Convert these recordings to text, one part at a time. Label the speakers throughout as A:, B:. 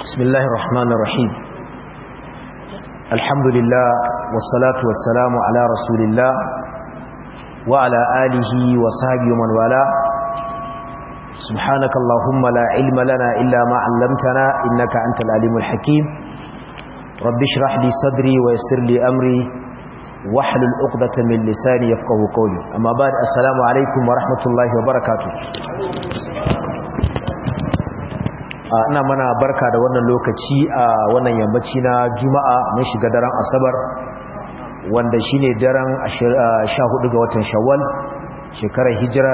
A: بسم الله الرحمن الرحيم الحمد لله والصلاة والسلام على رسول الله وعلى آله وصحبه ومن والاه سبحانك اللهم لا علم لنا إلا ما علمتنا إنك أنت العليم الحكيم رب اشرح لي صدري ويسر لي أمري واحلل عقدة من لساني يفقه قولي أما بعد السلام عليكم ورحمة الله وبركاته ina mana barka da wannan lokaci a wannan yammaci na juma'a mun shiga daren asabar wanda shine daren 14 ga watan shawwal shekarar hijira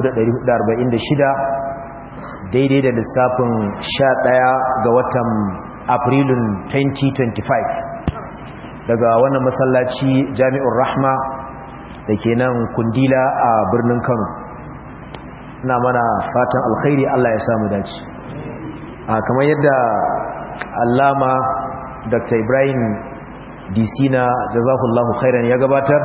A: 1446 daidai da lissafin 11 ga watan afrilun 2025 daga wannan masallaci jami'ur rahma da ke nan kundila a birnin kano ina mana fatan alkhairi allah ya samu dace kamar yadda allama dr ibrahim disina jazahullahu khairan ya gabatar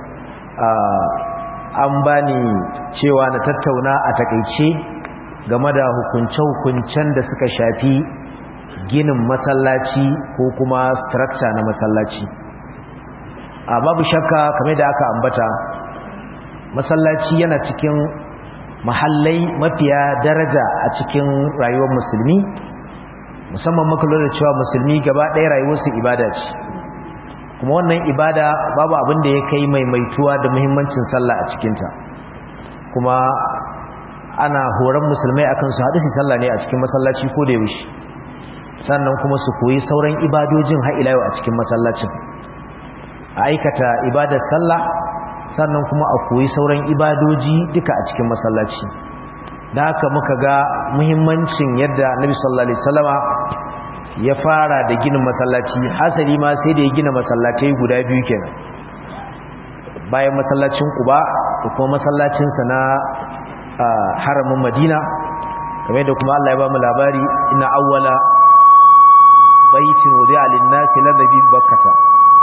A: an bani cewa na tattauna a takaice game da hukunce-hukuncen da suka shafi ginin masallaci ko kuma structure na masallaci a babu shakka kamar da aka ambata masallaci yana cikin mahallai mafiya daraja a cikin rayuwar musulmi musamman makalo da cewa musulmi gaba ɗaya rayuwarsu ibada ce kuma wannan ibada babu abin da ya kai maimaituwa da muhimmancin sallah a cikinta kuma ana horon musulmai akan su haɗu su sallah ne a cikin masallaci ko da yaushe sannan kuma su koyi sauran ibadojin ha'ilayo a cikin masallacin a aikata ibadar sallah sannan kuma a koyi sauran ibadoji duka a cikin masallaci da haka muka ga muhimmancin yadda nabi sallallahu alaihi wasallama ya fara da ginin masallaci hasali ma sai da ya gina masallatai guda biyu kenan bayan masallacin Quba da kuma masallacin sa na haramin Madina kamar da kuma Allah ya ba mu labari inna awwala baitin wudi'a lin-nasi ladhi bakkata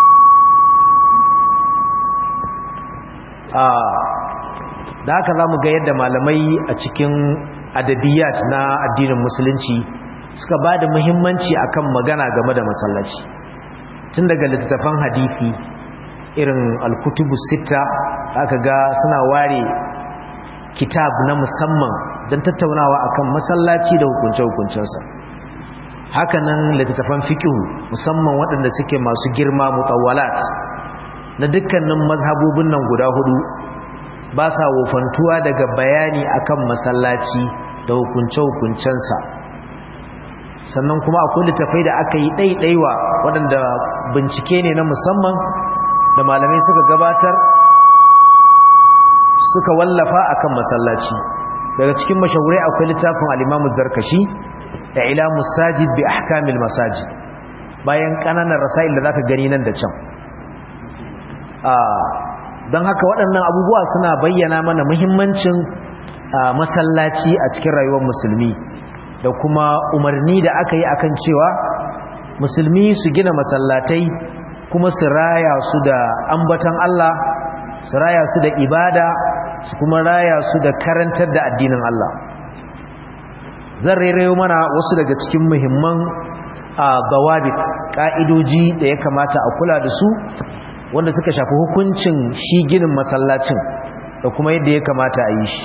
A: da haka za mu ga yadda malamai a cikin adabiyat na addinin musulunci suka ba da muhimmanci akan magana game da masallaci tun daga littattafan hadithi irin alkutubu sita aka ga suna ware kitab na musamman don tattaunawa akan masallaci da hukunce-hukuncensa hakanan littattafan fikihu musamman waɗanda suke masu girma mutawalat na dukkanin mazhabobin nan guda hudu ba sa wofantuwa daga bayani akan masallaci da hukunce-hukuncensa sannan kuma akwai littafai da aka yi ɗaiɗaiwa waɗanda bincike ne na musamman da malamai suka gabatar suka wallafa akan masallaci daga cikin mashahurai akwai littafin alimamu zarkashi da ila musajid bi ahkamil masajid bayan ƙananan rasa'il da zaka gani nan da can don haka waɗannan abubuwa suna bayyana mana muhimmancin masallaci a cikin rayuwar musulmi da kuma umarni da aka yi akan cewa musulmi su gina masallatai kuma su raya su da ambatan Allah su raya su da ibada su kuma raya su da karantar da addinin Allah zan rairayo mana wasu daga cikin muhimman gawabi ƙa'idoji da ya kamata a kula da su wanda suka shafi hukuncin shi ginin masallacin da kuma yadda ya kamata a yi shi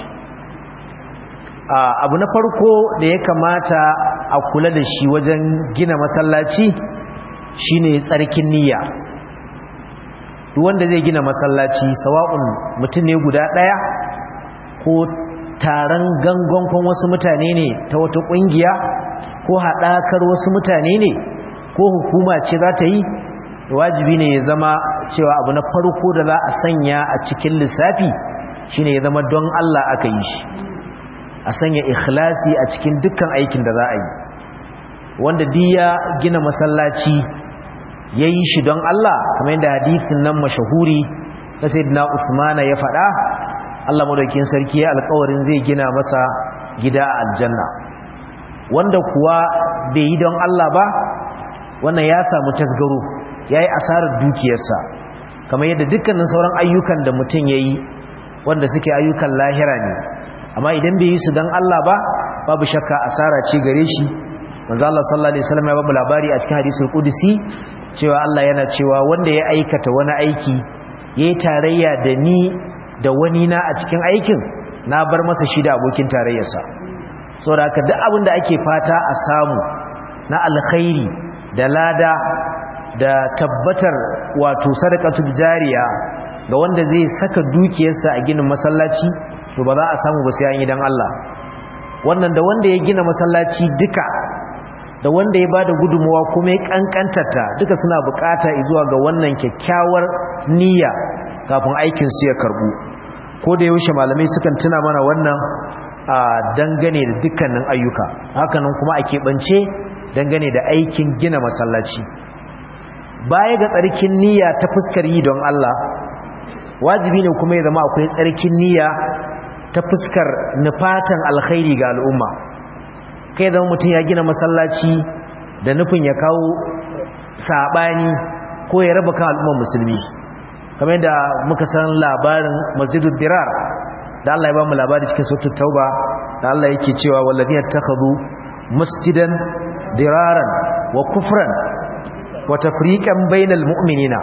A: abu na farko da ya kamata a kula da shi wajen gina masallaci shine tsarkin niyya duk wanda zai gina masallaci sawa'un mutum ne guda ɗaya ko taron gangonkon wasu mutane ne ta wata ƙungiya ko haɗakar wasu mutane ne ko hukuma ce za ta yi wajibi ne ya zama cewa abu na farko da za a sanya a cikin lissafi shine ya zama don Allah aka yi shi a sanya ikhlasi a cikin dukkan aikin da za a yi wanda diya gina masallaci ya yi shi don Allah kamar yadda hadithin nan mashahuri na sayyidina Usmana ya faɗa Allah madaukakin sarki ya alƙawarin zai gina masa gida a aljanna wanda kuwa bai yi don Allah ba wannan ya samu tasgaro ya yi asarar dukiyarsa kamar yadda dukkanin sauran ayyukan da mutum ya yi wanda suke ayyukan lahira ne amma idan bai yi su don Allah ba babu shakka asara ce gare shi manzo Allah sallallahu alaihi wasallam ya babu labari a cikin hadisul qudsi cewa Allah yana cewa wanda ya aikata wani aiki yayi tarayya da ni da wani na a cikin aikin na bar masa shi da abokin tarayyarsa saboda haka duk abin da ake fata a samu na alkhairi da lada da tabbatar wato sadaqatul jariya ga wanda zai saka dukiyarsa a ginin masallaci to ba za a samu ba sai an yi dan Allah wannan da wanda ya gina masallaci duka da wanda ya bada gudunmuwa kuma ya kankantata duka suna bukata zuwa ga wannan kyakkyawar niyya kafin aikin su ya karbu ko da yaushe malamai sukan tuna mana wannan a dangane da dukkanin ayyuka hakanan kuma a keɓance dangane da aikin gina masallaci baya ga tsarkin niyya ta fuskar yi don Allah wajibi ne kuma ya zama akwai tsarkin niyya ta fuskar nufatan alkhairi ga al'umma kai zama mutum ya gina masallaci da nufin ya kawo saɓani ko ya raba kan al'ummar musulmi kamar yadda muka san labarin masjidul dirar da Allah ya ba mu labari cikin sautul tauba da Allah yake cewa wallazi yattakhadhu masjidan diraran wa kufran wa tafriqan bainal mu'minina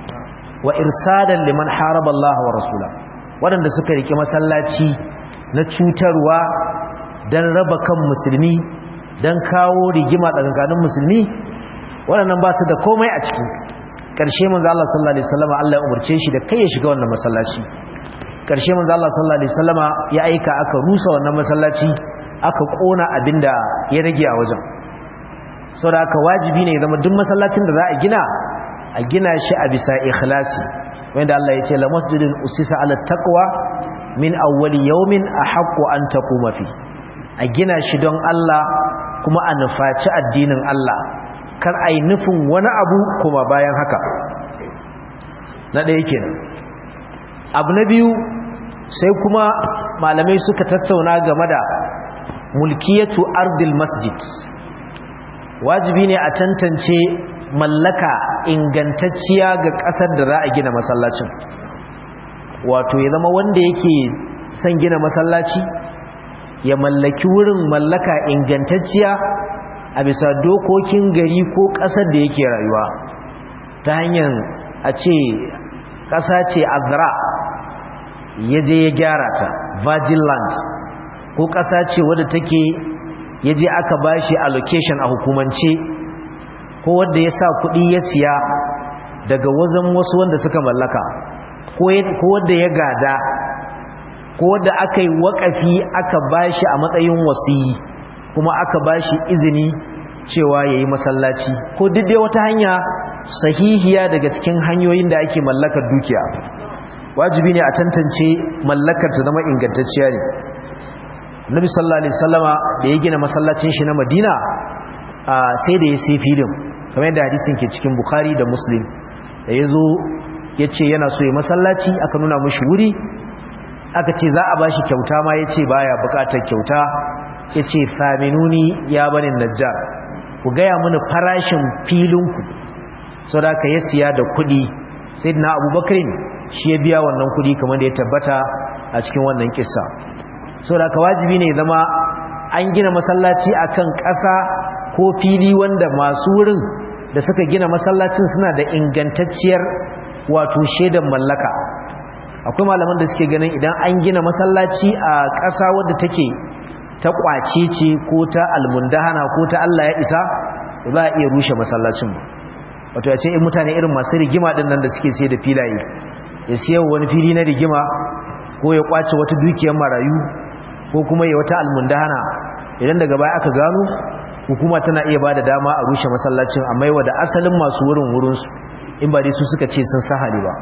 A: wa irsadan liman haraba Allah wa rasula wadanda suka rike masallaci na cutarwa dan raba kan musulmi dan kawo rigima tsakanin musulmi waɗannan ba su da komai a ciki ƙarshe manzo Allah sallallahu alaihi wasallam Allah ya umurce shi da kai ya shiga wannan masallaci ƙarshe manzo Allah sallallahu alaihi wasallama ya aika aka rusa wannan masallaci aka kona abinda ya rage a wajen saboda haka wajibi ne zama duk masallacin da za a gina a gina shi a bisa ikhlasi wanda Allah ya ce la masjidun usisa ala taqwa min awwali yawmin ahaqqu an taquma fi a gina shi don Allah kuma a nufaci addinin Allah kar ai nufin wani abu kuma bayan haka na ɗaya kenan abu na biyu sai kuma malamai suka tattauna game da mulkiyatu ardil masjid wajibi ne a tantance mallaka ingantacciya ga ƙasar da za a gina masallacin wato ya zama wanda yake son gina masallaci ya mallaki wurin mallaka ingantacciya a bisa dokokin gari ko ƙasar da yake rayuwa ta hanyar a ce ƙasa ce azra ya je ya gyara ta virgin land ko ƙasa ce wadda take ya je aka ba shi allocation a hukumance ko wadda ya sa kuɗi ya siya daga wazan wasu wanda suka mallaka ko wadda ya gada ko wadda aka yi waƙafi aka ba shi a matsayin wasiyi kuma aka ba shi izini cewa ya yi masallaci ko duk dai wata hanya sahihiya daga cikin hanyoyin da ake mallakar dukiya wajibi ne a tantance mallakar ta zama ingantacciya ne nabi sallallahu alaihi wasallama da ya gina masallacin shi na madina sai da ya sai filin kamar yadda hadisin ke cikin bukhari da muslim da ya zo ya ce yana so ya masallaci aka nuna mashi wuri aka ce za a ba shi kyauta ma ya ce baya bukatar kyauta ya ce faminuni ya banin najjar ku gaya mana farashin filinku sau da aka ya siya da kudi sai na abubakarin shi ya biya wannan kudi kamar da ya tabbata a cikin wannan kissa sau da aka wajibi ne zama an gina masallaci akan ƙasa ko fili wanda masu wurin da suka gina masallacin suna da ingantacciyar wato shaidan mallaka akwai malaman da suke ganin idan an gina masallaci a ƙasa wadda take ta ƙwace ce ko ta almundahana ko ta Allah ya isa za a iya rushe masallacin ba wato ya ce in mutane irin masu rigima ɗin nan da suke sai da filaye ya siya wani fili na rigima ko ya ƙwace wata dukiyar marayu ko kuma ya wata almundahana idan daga baya aka gano hukuma tana iya ba da dama a rushe masallacin amma yawa da asalin masu wurin wurinsu in ba dai su suka ce sun sahale ba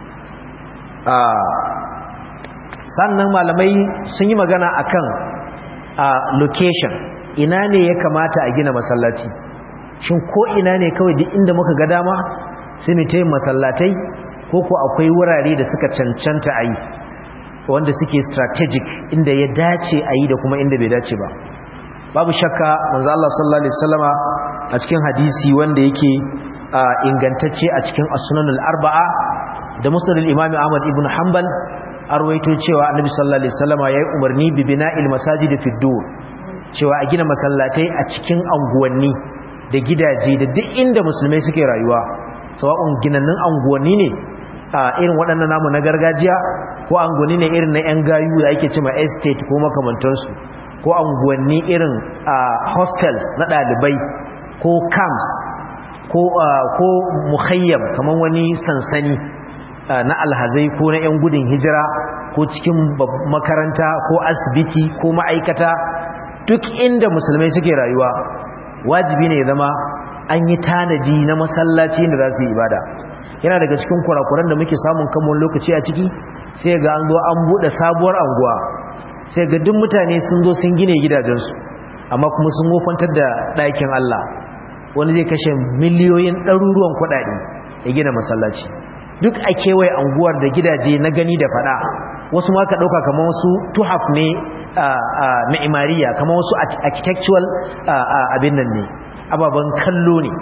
A: sannan malamai sun yi magana akan a location ina ne ya kamata a gina masallaci shin ko ina ne kawai duk inda muka ga dama sai mu tayi masallatai ko ko akwai wurare da suka cancanta a yi wanda suke strategic inda ya dace a yi da kuma inda bai dace ba babu shakka manzo Allah sallallahu alaihi wasallama a cikin hadisi wanda yake ingantacce a cikin as-sunanul arba'a da musnad al-imam Ahmad ibn Hanbal arwaito cewa annabi sallallahu alaihi wasallama yayi umarni bi bina'il masajid fi dur cewa a gina masallatai a cikin anguwanni da gidaje da duk inda musulmai suke rayuwa sawa'un ginannun anguwanni ne a irin waɗannan namu na gargajiya ko anguwanni ne irin na 'yan gayu da ake cima estate ko makamantansu ko anguwanni irin hostels na ɗalibai ko camps ko ko muhayyam kamar wani sansani na alhazai ko na 'yan gudun hijira ko cikin makaranta ko asibiti ko ma'aikata duk inda musulmai suke rayuwa wajibi ne zama an yi tanadi na masallaci da za su yi ibada yana daga cikin kurakuran da muke samun kamar lokaci a ciki sai ga an zo an buɗe sabuwar anguwa sai ga duk mutane sun zo sun gine gidajensu amma kuma sun wofantar da ɗakin Allah wani zai kashe miliyoyin ɗaruruwan kuɗaɗe ya gina masallaci duk a kewaye anguwar da gidaje na gani da faɗa wasu ma ka ɗauka kamar wasu tuhaf ne na imariya kamar wasu architectural abin nan ne ababen kallo ne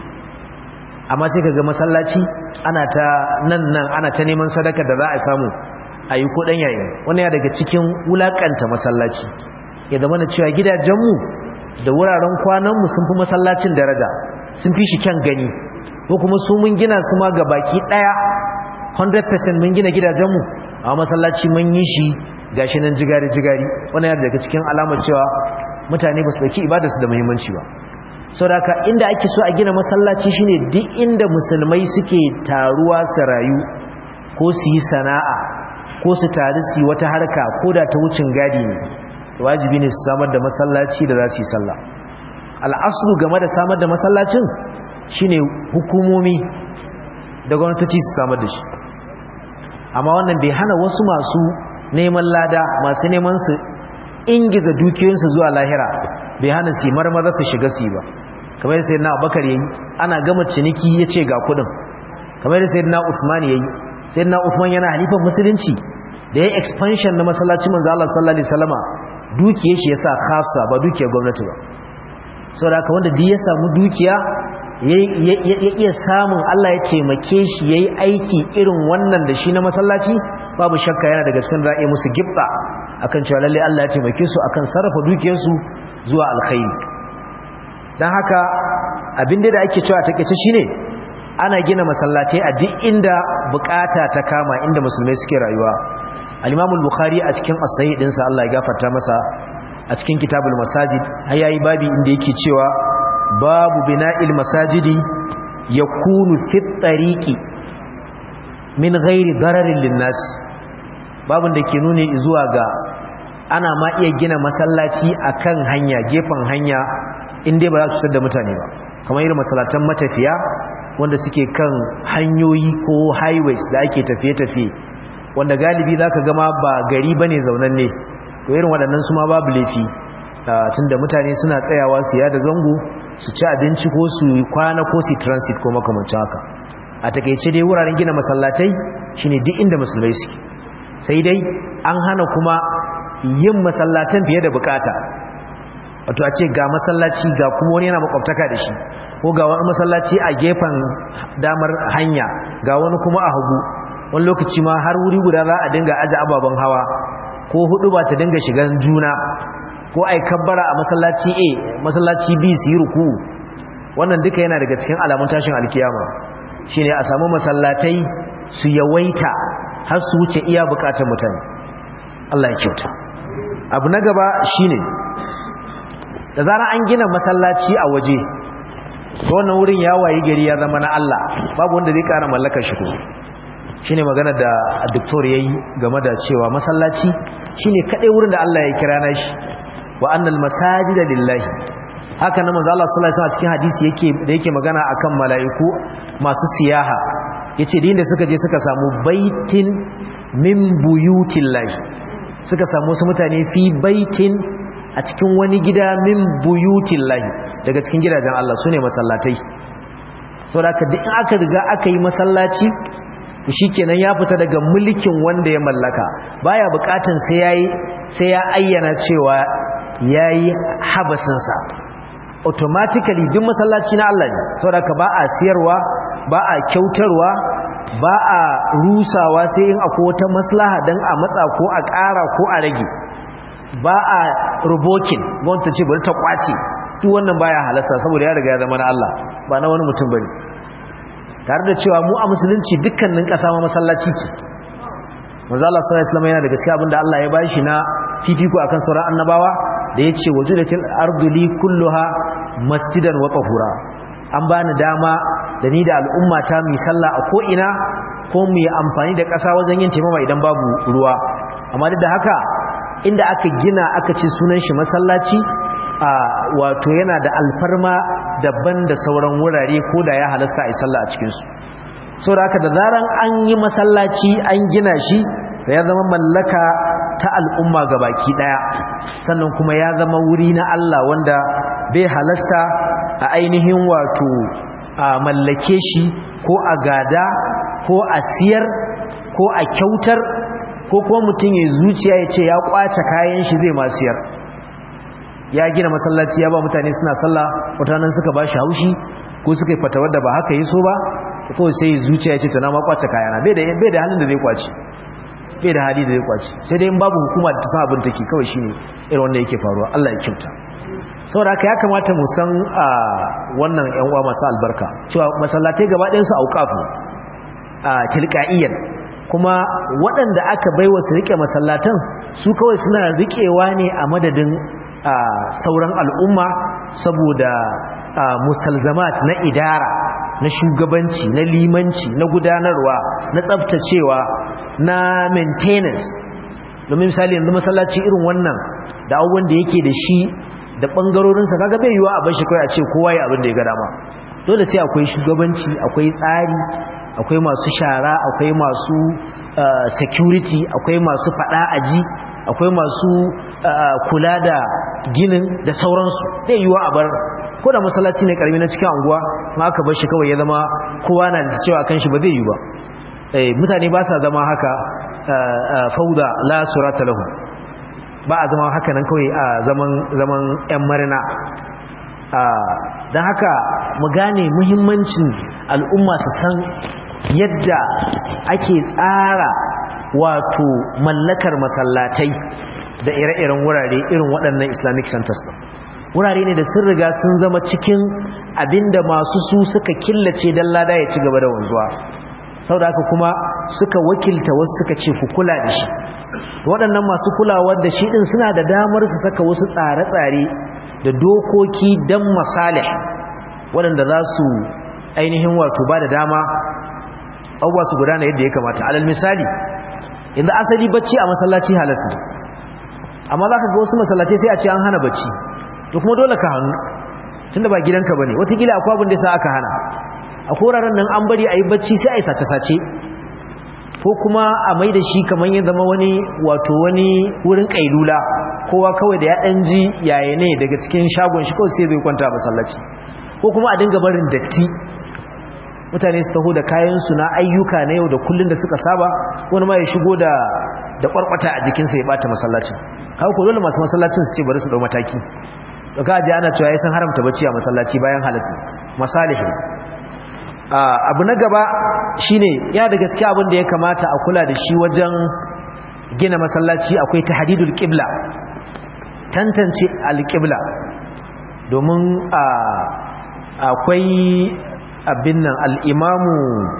A: amma sai ka ga masallaci ana ta nan nan ana ta neman sadaka da za a samu a yi kuɗin yayi wani ya daga cikin wulaƙanta masallaci ya zama na cewa gidajenmu da wuraren kwananmu sun fi masallacin daraja sun fi shi kyan gani ko kuma su mun gina su ma ga baki ɗaya 100% mun gina gidajenmu a masallaci mun yi shi gashi nan jigari-jigari wani ya daga cikin alamar cewa mutane ba su ɗauki ibadarsu da muhimmanci ba sauraka inda ake so a gina masallaci shine duk inda musulmai suke taruwa su rayu ko su yi sana'a ko su taru su yi wata harka ko da ta wucin gadi ne wajibi ne su samar da masallaci da za su yi sallah al'aslu game da samar da masallacin shine hukumomi da gwamnatoci su samar da shi amma wannan bai hana wasu masu neman lada masu neman su ingiza dukiyoyinsu zuwa lahira bai hana su marmaza su shiga su ba kamar sai na abakar yayi ana gama ciniki ya ce ga kudin kamar sai na usman yayi sai na usman yana halifan musulunci da ya expansion na masallacin manzo Allah sallallahu alaihi wasallama dukiyar shi yasa khassa ba dukiyar gwamnati ba saboda haka wanda duk ya samu dukiya ya iya samun Allah ya taimake shi yayi aiki irin wannan da shi na masallaci babu shakka yana daga cikin ra'ayi musu gibba akan cewa lalle Allah ya taimake su akan sarrafa dukiyarsu zuwa alkhairi dan haka abin da ake cewa takeice shine ana gina masallatai a duk inda bukata ta kama inda musulmai suke rayuwa al-Imam al-Bukhari a cikin as-sahih dinsa Allah ya gafarta masa a cikin kitabul masajid har yayi babi inda yake cewa babu bina'il masajidi yakunu fi tariqi min ghairi dararin linnas babun da ke nuni zuwa ga ana ma iya gina masallaci akan hanya gefen hanya inda ba za su cutar da mutane ba kamar irin masallatan matafiya wanda suke kan hanyoyi ko highways da ake tafiye-tafiye wanda galibi za ka gama ba gari ba ne zaunan ne to irin waɗannan su ma babu laifi tunda mutane suna tsayawa su yada zango su ci abinci ko su kwana ko su transit ko makamancin haka a takaice dai wuraren gina masallatai shine duk inda musulmai suke sai dai an hana kuma yin masallatan fiye da bukata wato a ce ga masallaci ga kuma wani yana makwabtaka da shi ko ga wani masallaci a gefen damar hanya ga wani kuma a hagu wani lokaci ma har wuri guda za a dinga aje ababen hawa ko hudu ba ta dinga shigan juna ko ai kabbara a masallaci A masallaci B su yi ruku wannan duka yana daga cikin alamun tashin alkiyama shine a samu masallatai su yawaita har su wuce iya bukatar mutane Allah ya kyauta abu na gaba shine da zara an gina masallaci a waje to wannan wurin ya wayi gari ya zama na Allah babu wanda zai kara mallakar shi ko shine magana da doktor yayi game da cewa masallaci shine kadai wurin da Allah ya kira na shi wa annal masajida lillahi haka nan manzo Allah sallallahu alaihi wasallam cikin hadisi yake da yake magana akan mala'iku masu siyaha yace din da suka je suka samu baitin min buyutillahi suka samu su mutane fi baitin a cikin wani gida min buyutillahi daga cikin gidajen Allah sune masallatai saboda duk in aka riga aka yi masallaci to shikenan ya fita daga mulkin wanda ya mallaka baya bukatun sai yayi sai ya ayyana cewa yayi habasinsa automatically duk masallaci na Allah ne saboda ba a siyarwa ba a kyautarwa ba a rusawa sai in akwai wata maslaha dan a matsa ko a ƙara ko a rage ba a rubokin gwamnati ce bari ta kwace duk wannan baya halasta saboda ya riga ya zama na Allah ba na wani mutum bane tare da cewa mu a musulunci dukkanin ƙasa ma masallaci ce manzo Allah sallallahu alaihi wasallam yana da gaskiya abinda Allah ya bashi na fifiko akan sauran annabawa da yace wajudatil ardu li kulluha masjidan wa tahura an bani dama da ni da al'umma ta mu sallah a ko ina ko mu yi amfani da ƙasa wajen yin taimama idan babu ruwa amma duk da haka inda aka gina aka ce sunan shi masallaci a wato yana da alfarma daban da sauran wurare ko da ya halasta a yi sallah a cikinsu sau da haka da zaran an yi masallaci an gina shi da ya zama mallaka ta al'umma ga baki daya sannan kuma ya zama wuri na Allah wanda bai halasta a ainihin wato a mallake shi ko a gada ko a siyar ko a kyautar ko kuma mutum ya zuciya ya ce ya kwace kayan shi zai ma siyar ya gina masallaci ya ba mutane suna sallah mutanen suka ba shi haushi ko suka yi fatawar da ba haka yi so ba kawai sai zuciya ya ce to na ma kwace kayana bai da bai da halin da zai kwace bai da hali da zai kwace sai dai in babu hukuma da ta san abin take kawai shine irin wanda yake faruwa Allah ya kyauta saboda haka ya kamata mu san a wannan yan uwa masu albarka cewa masallatai gaba ɗayan su auqafu a tilqaiyan kuma waɗanda aka baiwa su rike masallatan su kawai suna rikewa ne a madadin sauran al'umma saboda mustalzamat na idara na shugabanci na limanci na gudanarwa na tsabtacewa na maintenance domin misali yanzu masallaci irin wannan da abubuwan da yake da shi da ɓangarorinsa kaga bai yiwa a bashi kawai a ce kowa ya abin da ya ga dama dole sai akwai shugabanci akwai tsari akwai masu shara akwai masu security akwai masu fada aji akwai masu kula da ginin da sauransu bai yiwa a bar ko da masallaci ne karami na cikin anguwa ma aka bar shi kawai ya zama kowa na da cewa kan shi ba zai yi ba mutane ba sa zama haka fauda la surata lahu ba a zama haka nan kawai a zaman zaman yan marina don haka mu gane muhimmancin al'umma su san yadda ake tsara wato mallakar masallatai da ire-iren wurare irin waɗannan islamic centers wurare ne da sun riga sun zama cikin abinda masu su suka killace don lada ya ci gaba da wanzuwa sau da haka kuma suka wakilta wasu suka ce ku kula da shi waɗannan masu kulawar da shi ɗin suna da damar su saka wasu tsare-tsare da dokoki don masalih waɗanda za su ainihin wato ba da dama abubuwa su gudana yadda ya kamata alal misali inda asali bacci a masallaci halas ne amma za ka ga wasu masallaci sai a ce an hana bacci to kuma dole ka hannu tun da ba gidanka ba ne watakila akwai abin da sa aka hana a koraren nan an bari a yi bacci sai a yi sace-sace ko kuma a mai da shi kamar ya zama wani wato wani wurin kailula kowa kawai da ya ɗan ji yaya ne daga cikin shagon shi kawai sai zai kwanta a masallaci ko kuma a dinga barin datti mutane su taho da kayansu na ayyuka na yau da kullun da suka saba wani ma ya shigo da da kwarkwata a jikinsa ya bata masallacin haka ko dole masu masallacin su ce bari su dau mataki to ka ji ana cewa sun haramta bacci a masallaci bayan halas ne masalihi abu na gaba shine ya da gaske abin da ya kamata a kula da shi wajen gina masallaci akwai tahdidul qibla tantance alqibla domin akwai abin nan al'imamu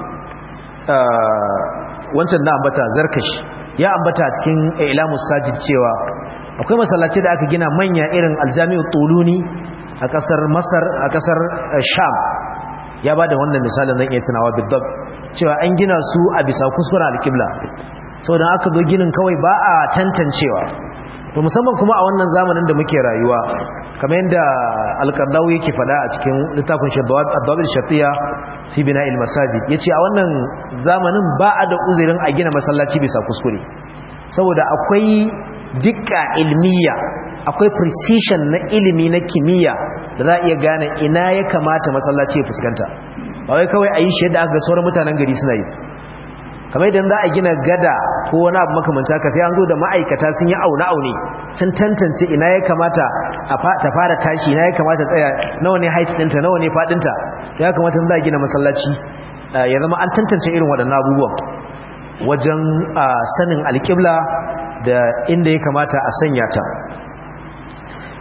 A: wancan na ambata zarkashi ya ambata cikin ilamus sajid cewa akwai masallaci da aka gina manya irin aljami'u tuluni a kasar masar a kasar sham ya ba da wannan misalin zan iya tunawa bidab cewa an gina su a bisa kuskuren alkibla sau da aka zo ginin kawai ba a tantancewa to musamman kuma a wannan zamanin da muke rayuwa kamar yadda alƙardawu yake fada a cikin littafin shaddawar shatiya fi bina ilmasajid ya ce a wannan zamanin ba a da uzirin a gina masallaci bisa kuskure saboda akwai dukka ilmiya akwai precision na ilimi na kimiyya da za a iya gane ina ya kamata masallaci ya fuskanta ba wai kawai a yi shi yadda aka ga sauran mutanen gari suna yi kamar idan za a gina gada ko wani abu makamanta ka sai an zo da ma'aikata sun yi aune-aune sun tantance ina ya kamata ta fara tashi ina ya kamata tsaya nawa ne height ɗinta nawa ne faɗinta ya kamata za a gina masallaci ya zama an tantance irin waɗannan abubuwan wajen sanin alƙibla da inda ya kamata a sanya ta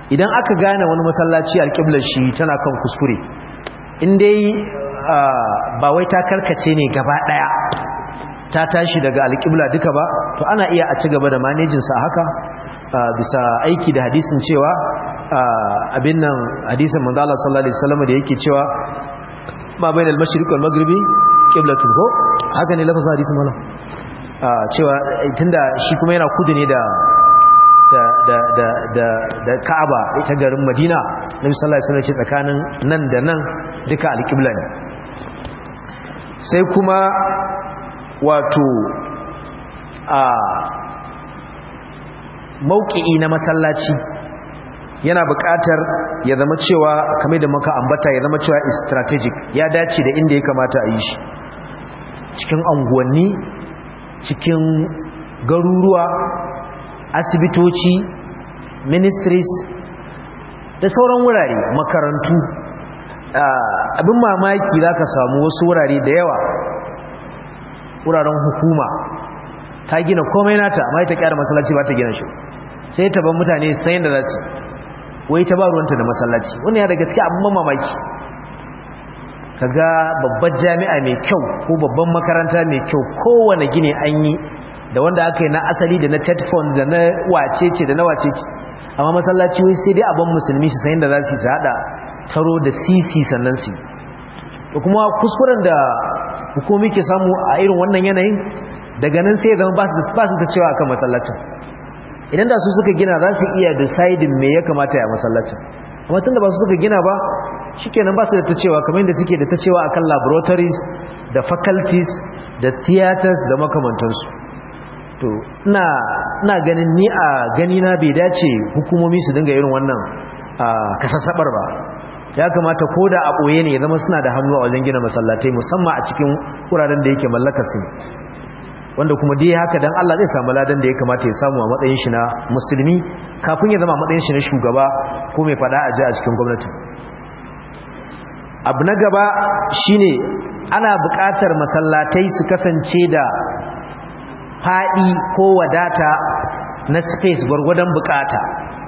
A: idan aka gane wani masallaci alƙiblar shi tana kan kuskure in dai ba wai ta karkace ne gaba ɗaya ta tashi daga alƙibla duka ba to ana iya a ci gaba da manejinsa haka bisa aiki da hadisin cewa abin nan hadisin manzo Allah sallallahu alaihi wasallam da yake cewa ma bainal mashriq wal maghribi qiblatun ko haka ne lafazin hadisin mallam cewa tunda shi kuma yana kudu ne da da da da da da Ka'aba ita garin Madina Nabi sallallahu alaihi wasallam ce tsakanin nan da nan duka alqibla ne sai kuma wato a mauki'i na masallaci yana buƙatar ya zama cewa kamar da muka ambata ya zama cewa strategic ya dace da inda ya kamata a yi shi cikin anguwanni cikin garuruwa asibitoci ministries da sauran wurare makarantu abin mamaki za ka samu wasu wurare da yawa wuraren hukuma ta gina komai nata amma ita kyara masallaci ba ta gina shi sai ta ban mutane sayan da za su wai ta ba ruwanta da masallaci wani ya da gaske abin mamaki kaga babbar jami'a mai kyau ko babban makaranta mai kyau kowane gine an yi da wanda aka yi na asali da na tetfon da na wacece da na wacece amma masallaci wai sai dai abin musulmi su sayan da za su yi su haɗa taro da sisi sannan su da kuma kuskuren da hukumi ke samu a irin wannan yanayin daga nan sai zama ba su ta cewa akan masallacin idan da su suka gina za su iya deciding me ya kamata ya masallacin amma tun da ba su suka gina ba shikenan ba su da ta cewa kamar yadda suke da ta cewa akan laboratories da faculties da theaters da makamantansu to ina ganin ni a gani na bai dace hukumomi su dinga irin wannan kasassabar ba ya kamata ko da a ɓoye ne ya zama suna da hannu a wajen gina masallatai musamman a cikin wuraren da yake mallaka su wanda kuma dai haka dan Allah zai samu ladan da ya kamata ya samu a matsayin shi na musulmi kafin ya zama a matsayin shi na shugaba ko mai fada a ji a cikin gwamnati abu na gaba shine ana buƙatar masallatai su kasance da faɗi ko wadata na space gwargwadon buƙata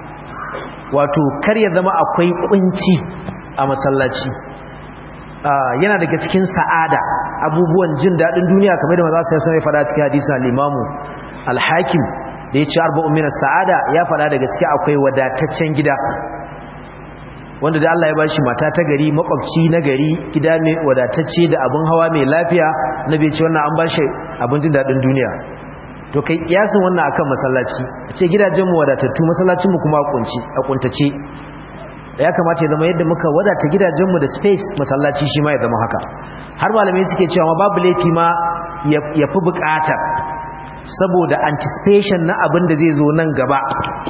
A: wato kar ya zama akwai kunci a masallaci yana daga cikin sa'ada abubuwan jin daɗin duniya kamar da maza su yasa mai fada cikin hadisa limamu alhakim da ya ci arba'un minas sa'ada ya fada daga ciki akwai wadataccen gida wanda da Allah ya ba shi mata ta gari makwabci na gari gida mai wadatacce da abin hawa mai lafiya na bai ce wannan an ba shi abin jin daɗin duniya to kai kiyasin wannan akan masallaci ce gidajenmu wadatattu masallacinmu kuma a kuntace ya kamata ya zama yadda muka wadata gidajenmu da space masallaci shi ma ya zama haka har malamai suke cewa ma babu laifi ma ya fi bukatar saboda anticipation na abin da zai zo nan gaba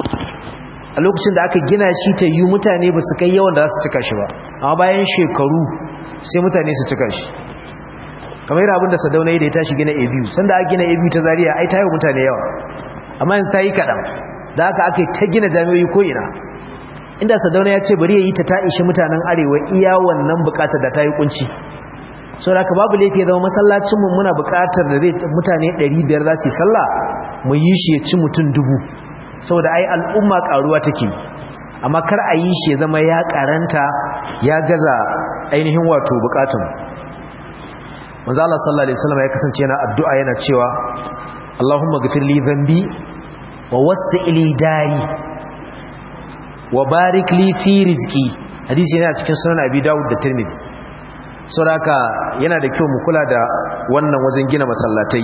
A: a lokacin da aka gina shi ta yi mutane ba su kai yawan da za su cika shi ba amma bayan shekaru sai mutane su cika shi kamar yana abin da sadauna da ya tashi gina a biyu sanda aka gina a biyu ta zariya ai ta yi mutane yawa amma yanzu ta yi kaɗan da aka aka ta gina jami'o'i ko ina inda sadauna ya ce bari ya yi ta ta ishi mutanen arewa iya wannan bukatar da ta yi kunci sau da babu laifi ya zama masallacinmu muna bukatar da zai mutane 500 za su yi sallah mu yi shi ya ci mutum dubu saboda ai al'umma karuwa take amma kar a yi shi ya zama ya karanta ya gaza ainihin wato bukatun manzo Allah sallallahu alaihi wasallam ya kasance yana addu'a yana cewa Allahumma ghfir li dhanbi wa wasi' li dari wa barik li fi rizqi hadisi yana cikin sunan Abi Dawud da Tirmidhi saboda yana da kyau mu kula da wannan wajen gina masallatai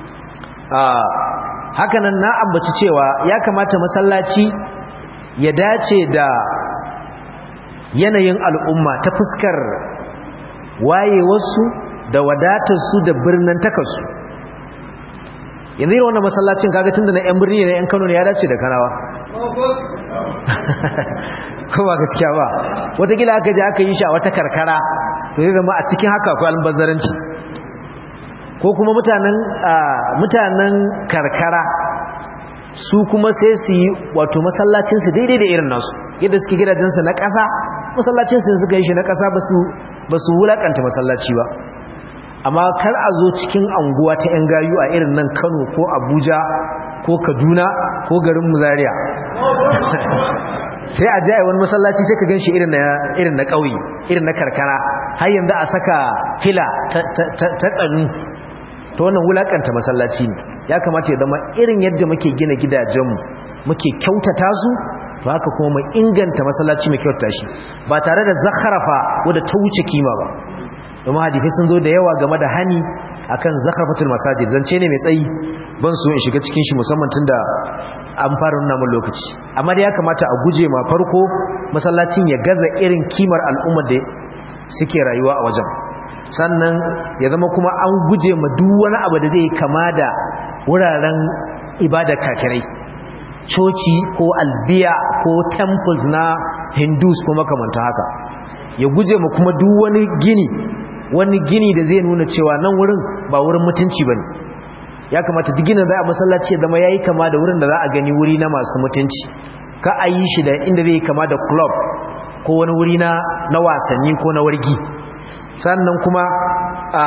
A: hakanan na ambaci cewa ya kamata masallaci ya dace da yanayin al'umma ta fuskar wayewarsu da wadatarsu da birnin takarsu yanzu yi wannan masallacin kaga tun da na 'yan birni na 'yan kano ne ya dace da kanawa kuma gaskiya ba watakila aka je aka yi shi a wata karkara to zai zama a cikin haka akwai albazzaranci ko kuma mutanen mutanen karkara su kuma sai su yi wato masallacinsu daidai da irin nasu yadda suke gidajensu na ƙasa masallacinsu suka yi shi na ƙasa ba su wulaƙanta masallaci ba amma kar a zo cikin anguwa ta 'yan gayu a irin nan kano ko abuja ko kaduna ko garin muzariya sai a jaye wani masallaci sai ka ganshi irin na irin na kauye irin na karkara har yanzu a saka fila ta tsanu to wannan wulakanta masallaci ne ya kamata ya zama irin yadda muke gina gidajenmu muke kyautata su to haka kuma mu inganta masallaci mai kyautata shi ba tare da zakharafa wadda ta wuce kima ba domin hadisi sun zo da yawa game da hani akan zakharafatul masajid zance ne mai tsayi ban so in shiga cikin shi musamman tunda an fara nuna mun lokaci amma da ya kamata a guje ma farko masallacin ya gaza irin kimar al'ummar da suke rayuwa a wajen sannan ya zama kuma an guje ma duk wani abu da zai kama da wuraren ibada kafirai coci ko albiya ko temples na hindus ko makamanta haka ya guje ma kuma duk wani gini wani gini da zai nuna cewa nan wurin ba wurin mutunci ba ne ya kamata duk ginin za a masallaci ya zama ya yi kama da wurin da za a gani wuri na masu mutunci ka a yi shi da inda zai kama da club ko wani wuri na wasanni ko na wargi sannan kuma a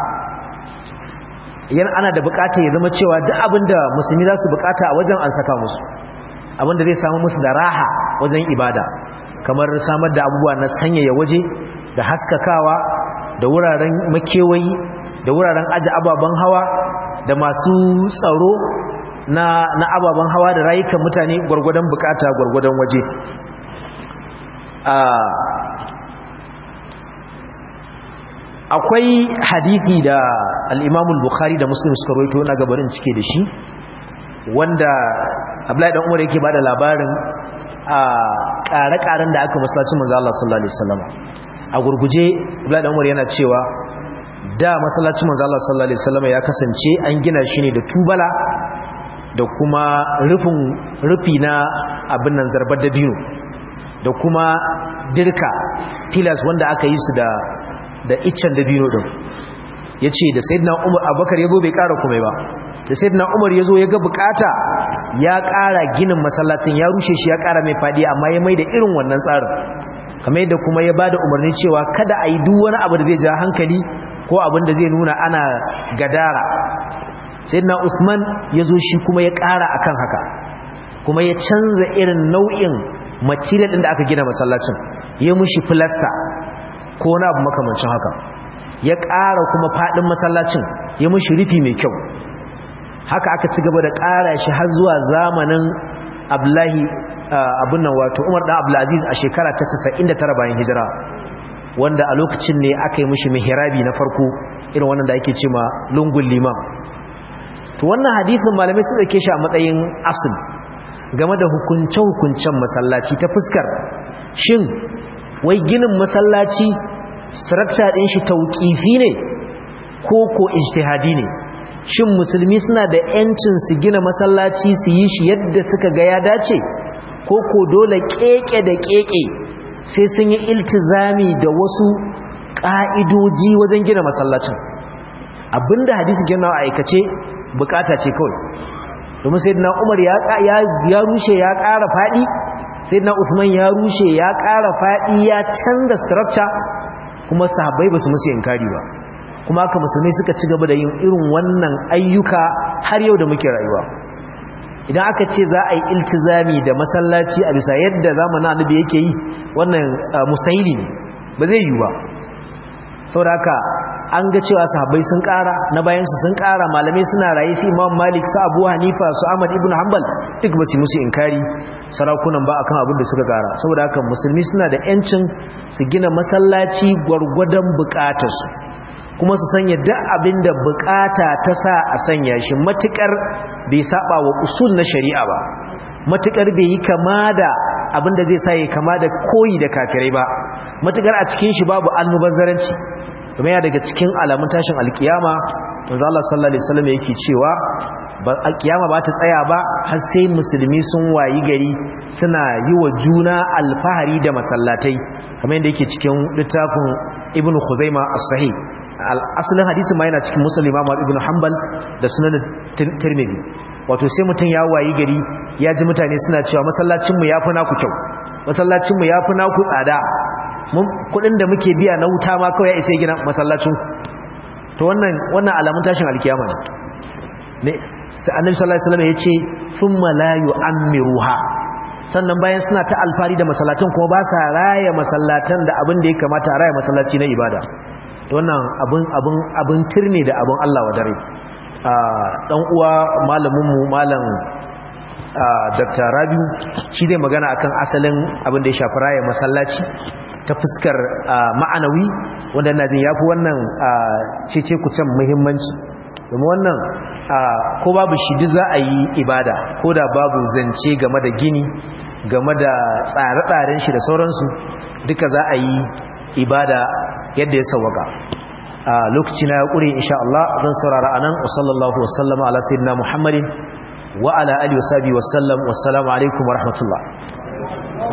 A: yana ana da bukata ya zama cewa duk abinda musulmi za su bukata a wajen an saka musu abinda zai samu musu da raha wajen ibada kamar samar da abubuwa na sanyaya waje da haskakawa da wuraren makewayi da wuraren aji ababen hawa da masu tsaro na, na ababen hawa da rayukan mutane gwargwadon bukata gwargwadon waje akwai hadithi da al'imamul bukhari da muslim suka roito na gabarin cike da shi wanda abdullahi dan umar yake bada labarin a ƙare-ƙaren da aka masallacin manzo Allah sallallahu alaihi wasallam a gurguje abdullahi dan umar yana cewa da masallacin manzo Allah sallallahu alaihi wasallam ya kasance an gina shi ne da tubala da kuma rufin rufi na abin nan zarbar dabino da kuma dirka pillars wanda aka yi su da da iccen dabino din yace da sayyidina Umar Abubakar yazo bai ƙara komai ba da sayyidina Umar yazo ya ga bukata ya ƙara ginin masallacin ya rushe shi ya ƙara mai fadi amma ya mai da irin wannan tsarin kamar yadda kuma ya bada umarni cewa kada a yi duk wani abu da zai ja hankali ko abin da zai nuna ana gadara sayyidina Usman yazo shi kuma ya ƙara akan haka kuma ya canza irin nau'in material din da aka gina masallacin ya mushi plaster ko na abu makamancin haka ya ƙara kuma faɗin masallacin ya mushi rufi mai kyau haka aka ci gaba da ƙara shi har zuwa zamanin abdullahi abin nan wato umar ɗan abdulaziz a shekara ta 99 bayan hijira wanda a lokacin ne aka yi mushi mihirabi na farko irin wannan da ake ce ma lungun liman to wannan hadithin malamai sun ɗauke shi a matsayin asul game da hukunce-hukuncen masallaci ta fuskar shin wai ginin masallaci structure din shi tauqifi ne ko ko ijtihadi ne shin musulmi suna da yancin su gina masallaci su yi shi yadda suka ga ya dace ko ko dole keke da keke sai sun yi iltizami da wasu ka'idoji wajen gina masallacin abinda hadisi gina a aikace bukata ce kawai domin sayyidina Umar ya ya rushe ya ƙara fadi sayyidina Usman ya rushe ya ƙara fadi ya canza structure kuma sahabbai basu musu inkari ba kuma haka musulmai suka ci gaba da yin irin wannan ayyuka har yau da muke rayuwa idan aka ce za a yi iltizami da masallaci a bisa yadda zamanin annabi yake yi wannan mustahili ne ba zai yi ba saboda haka an ga cewa sahabbai sun ƙara na bayansu sun ƙara malamai suna raye su imam malik su abu hanifa su ahmad ibn hanbal duk ba su musu inkari sarakunan ba akan abin da suka ƙara saboda haka musulmi suna da yancin su gina masallaci gwargwadon buƙatarsu kuma su sanya duk abin da buƙata ta sa a sanya shi matukar bai saba wa usul na shari'a ba matukar bai yi kama da abin da zai sa ya kama da koyi da kafirai ba matukar a cikin shi babu almubazzaranci kuma ya daga cikin alamun tashin alkiyama manzo Allah sallallahu alaihi wasallam yake cewa ba alkiyama ba ta tsaya ba har sai musulmi sun wayi gari suna yi wa juna alfahari da masallatai kamar yadda yake cikin littafin Ibn Khuzaimah as-Sahih asalin hadisin ma yana cikin Muslim Imam Ibn Hanbal da Sunan Tirmidhi wato sai mutum ya wayi gari ya ji mutane suna cewa masallacin mu yafi naku kyau masallacin mu yafi naku tsada kudin da muke biya na wuta ma kawai ya isa gina masallacin to wannan wannan alamun tashin alkiyama ne ne annabi sallallahu alaihi wasallam yace thumma la yu'ammiruha sannan bayan suna ta alfari da masallatan kuma ba sa raya masallatan da abin da ya kamata a raya masallaci na ibada wannan abin abin abin turne da abin Allah wa dare dan uwa malamin mu malam Dr. Rabiu shi dai magana akan asalin abin da ya shafi raya masallaci ta fuskar ma'anawi wanda na jin yafi wannan cece kucen muhimmanci domin wannan ko babu shi duk za a yi ibada ko da babu zance game da gini game da tsare-tsaren shi da sauransu duka za a yi ibada yadda ya sauwaka lokaci na ya ƙure insha Allah zan saurara anan wa sallallahu wasallama ala sayyidina Muhammadin wa ala alihi wa sahbihi wasallam wassalamu alaikum wa rahmatullah